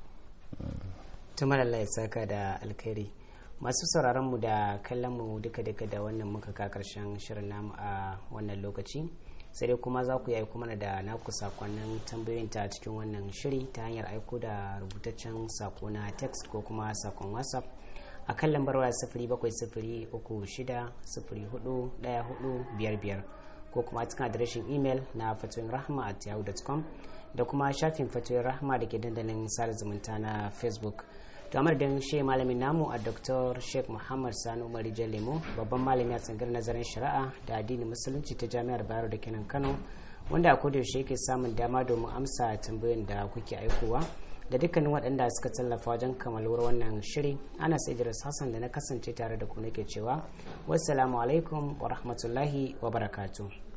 tumar Allah ya saka da alkhairi masu sauraron mu da kallon mu duka duka da wannan muka ka karshen shirin namu a wannan lokaci sai dai kuma za ku yi aiko mana da naku sakonnin tambayoyin ta cikin wannan shiri ta hanyar aiko da rubutaccen sako na text ko kuma sakon whatsapp a kan lambar waya sifiri bakwai sifiri uku shida sifiri hudu daya hudu biyar biyar ko kuma cikin adireshin imel na fatoyin rahama at yahoo.com da kuma shafin fatoyin rahama da ke dandalin sada zumunta na facebook to amar da shi malamin namu a dr sheikh muhammad sani umar lemo babban malami a tsangar nazarin shari'a da addinin musulunci ta jami'ar bayero da kenan kano wanda a kodayaushe yake samun dama domin amsa tambayoyin da kuke aikowa da dukkanin waɗanda suka tallafa wajen kamaluwar wannan shiri ana idris hassan da na kasance tare da ku nake cewa wassalamu alaikum wa rahmatullahi wa barakatuh